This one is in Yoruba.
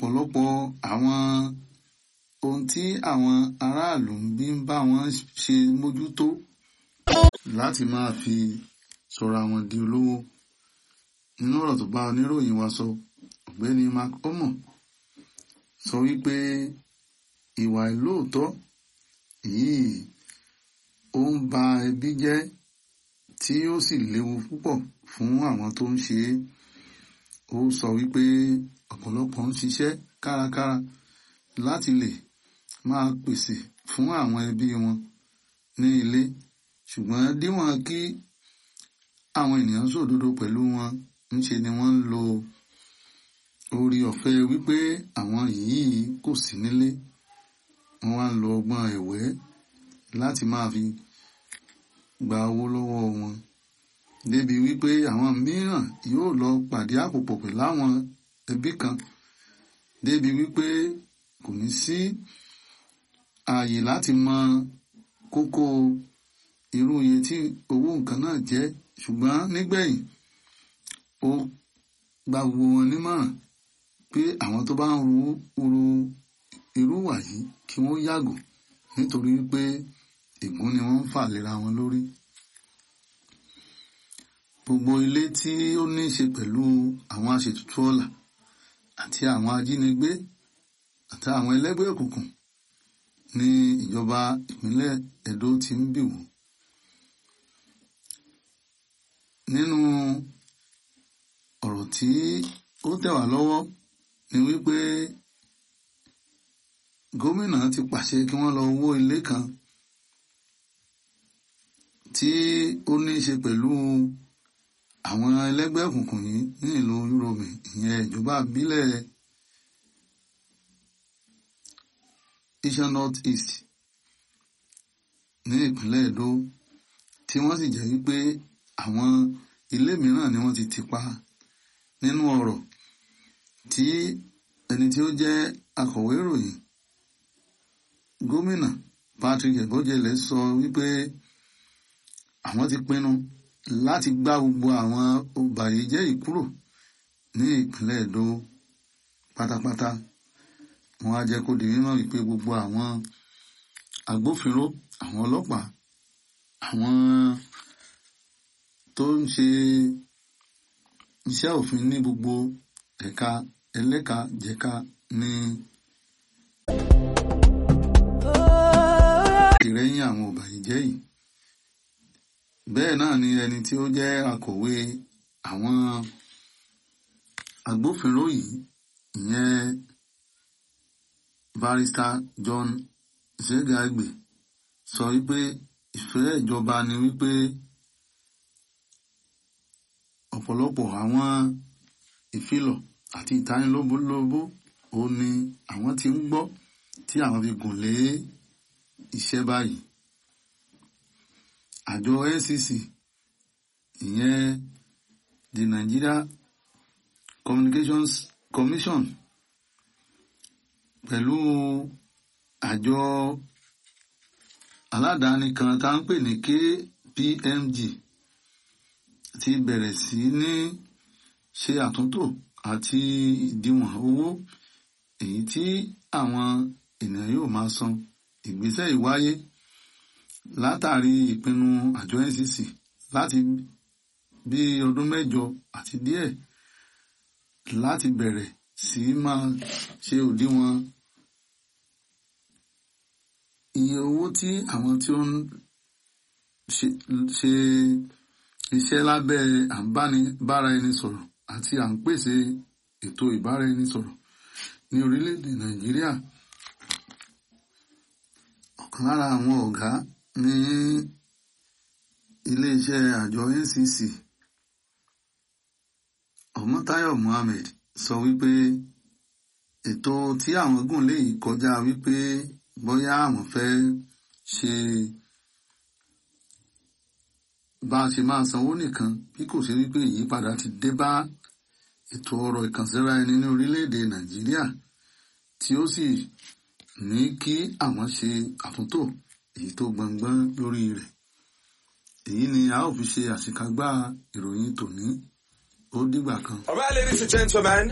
ọ̀pọ̀lọpọ̀ àwọn ohun tí àwọn aráàlú ń bí ń bá wọn ṣe mójútó láti máa fi sọra wọn di olówó nínú ọ̀rọ̀ tó bá oníròyìn wa sọ ọ̀gbẹ́ni mark omo sọ wípé ìwà ìlóòótọ́ yìí ó ń ba ẹbí jẹ́ tí ó sì léwu púpọ̀ fún àwọn tó ń ṣe é ó sọ wípé ọ̀pọ̀lọpọ̀ ń ṣiṣẹ́ kárakára láti lè máa pèsè fún àwọn ẹbí wọn ní ilé ṣùgbọ́n díwọ̀n kí àwọn ènìyàn sòdodo pẹ̀lú wọn ńṣe ni wọ́n ń lo orí ọ̀fẹ́ wípé àwọn yìí kò sí nílé wọ́n wá ń lo ọgbọ́n ẹ̀wẹ́ láti máa fi gba owó lọ́wọ́ wọn débi wípé àwọn mìíràn yóò lọ pàdé àpòpọ̀ pẹ̀lú àwọn ẹbí kan débi wípé kò ní sí ààyè láti mọ kókó irú iye tí owó nǹkan náà jẹ́ ṣùgbọ́n nígbẹ̀yìn ó gba gbogbo wọn nímọ̀ràn pé àwọn tó bá ń ru ru irú wà yìí kí wọ́n yàgò nítorí pé ègún ni wọ́n ń fà lera wọn lórí. Gbogbo ilé tí ó ní í ṣe pẹ̀lú àwọn aṣètùtù ọ̀la àti àwọn ajínigbé àti àwọn ẹlẹ́gbẹ́ òkùnkùn ní ìjọba ìpínlẹ̀ Ẹdó ti ń bì wò. Nínú ọ̀rọ̀ tí ó tẹ̀ wá lọ́wọ́ ni wípé gómìnà ti pàṣẹ kí wọ́n lọ wó ilé kan tí ó ní í ṣe pẹ̀lú àwọn ẹlẹ́gbẹ́ òkùnkùn yìí ní ìlú Yúròmì ìyẹn ìjọba ìbílẹ̀ Iṣan North East ní ìpínlẹ̀ Èdó tí wọ́n sì jẹ́ wípé àwọn ilé mìíràn ni wọ́n ti tì pa nínú ọ̀rọ̀ tí ẹni tí ó jẹ́ akọ̀wé ìròyìn gómìnà Patrick Ebojele sọ wípé àwọn ti pinnu láti gbá gbogbo àwọn ọbàyéjẹ́ yìí kúrò ní ìpínlẹ̀ Èdó pátápátá wọ́n á jẹ́ kó di mímọ̀ wípé gbogbo àwọn agbófinró àwọn ọlọ́pàá àwọn tó ń ṣe iṣẹ́ òfin ní gbogbo ẹ̀ka ẹlẹ́ka jẹ̀ka ní ìrẹ́yìn àwọn ọbàyéjẹ́ yìí bẹ́ẹ̀ náà ni ẹni tí ó jẹ́ akọ̀wé àwọn agbófinró yìí ìyẹn barrister John Zegagbe sọ wípé ìfẹ́ ìjọba ni wípé ọ̀pọ̀lọpọ̀ àwọn ìfilọ̀ àti ìtanilóbólóbó ó ní àwọn tí ń gbọ́ tí àwọn fi gùn lé iṣẹ́ báyìí àjọ NCC ìyẹn the Nigeria Communications Commission pẹ̀lú àjọ aládàáni kan tá ń pè ní KPMG ti bẹ̀rẹ̀ sí ní ṣe àtúntò àti ìdíwọ̀n owó èyí tí àwọn ènìyàn yóò máa san ìgbésẹ̀ ìwáyé látàrí ìpinnu àjọ NCC láti bí ọdún mẹ́jọ àti díẹ̀ láti bẹ̀rẹ̀ sí máa ṣe òdiwọ̀n iye owó tí àwọn tí ó ń ṣe iṣẹ́ lábẹ́ àǹbára ẹni sọ̀rọ̀ àti à ń pèsè ètò ìbára ẹni sọ̀rọ̀ ní orílẹ̀-èdè Nàìjíríà ọ̀kan lára àwọn ọ̀gá ní iléeṣẹ́ àjọ NCC Ọmọ́táyọ̀ Mohammed sọ wípé ètò tí àwọn gùn lè kọjá wípé bóyá àwọn fẹ́ ṣe bá a ṣe máa sanwó nìkan bí kò ṣe wípé ìyípadà ti dé bá ètò ọrọ̀ ìkànsíra ẹni ní orílẹ̀-èdè Nàìjíríà tí ó sì ní kí àwọn ṣe àtúntò èyí tó gbọngbọ́n lórí rẹ̀ èyí ni a ó fi ṣe àṣekágbá ìròyìn tòní ó dìgbà kan. All right, ladies and gentlemen,